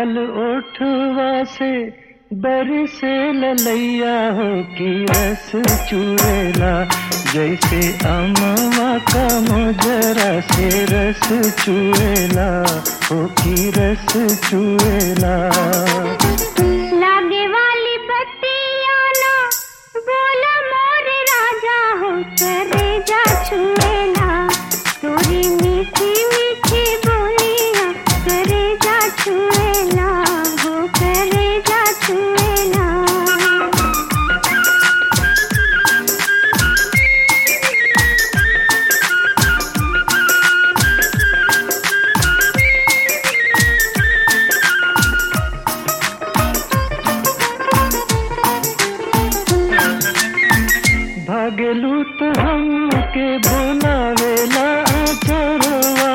लाल ओठवा से बरसे ललैया हो की रस चुएला जैसे अमवा का मोजरा से रस चुएला हो की रस चुएला लागे वाली बत्तियाँ ना बोला मोर राजा हो करे जा छुएला तोरी मीठी मीठी बोलियाँ करे जा छुएला हो करे जा छुएला भागलू तो हमके बोलावेला चोरवा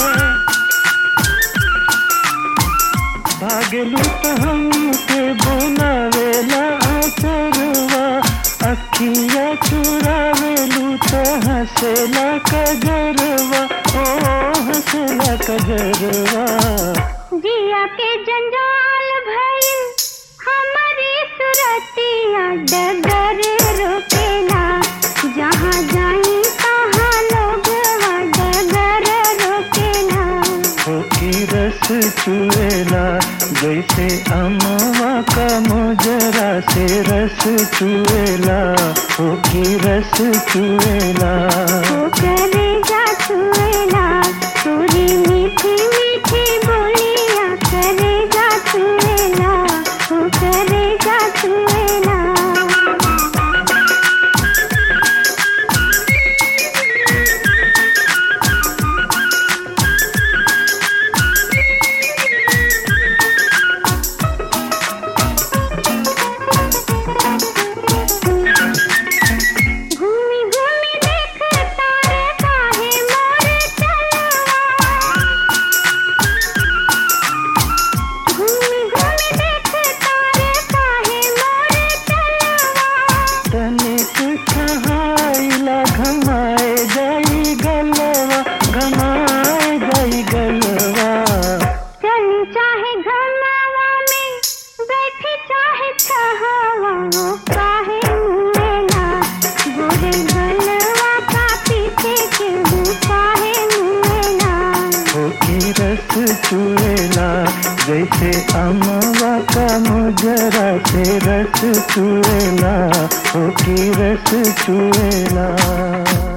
भागलू तो हमके बोलावेला चोरवा अखिया चुरावेलू तो हंसेला कजरवा ओ हंसेला कजरवा जिया के जंजाल भइल हमारी सुरतिया डगर रोकेला जहाँ जाई तहाँ लोग डगर रोकेला हो की रस चुएला जैसे अमवा का मोजरा से रस चुएला हो की रस चुएला वो करे जा छुएला तोरी मीठी मीठी बोलिया करे जा छुएला वो करे जा छुएला घूमी घूमी देख तारे काहे मोर चलवा घूमी घूमी देख तारे काहे मोर चलवा तनिक छहाइला घमाए जाई गलवा घमाए जाई गलवा चली चाहे घरनावा में बैठी चाहे छहावा वो काहे मुएला गोरे गलवा का पीछे क्यों काहे मुएला हो की रस चुएला जैसे अमवा का मोजरा से रस चुएला हो की रस चुएला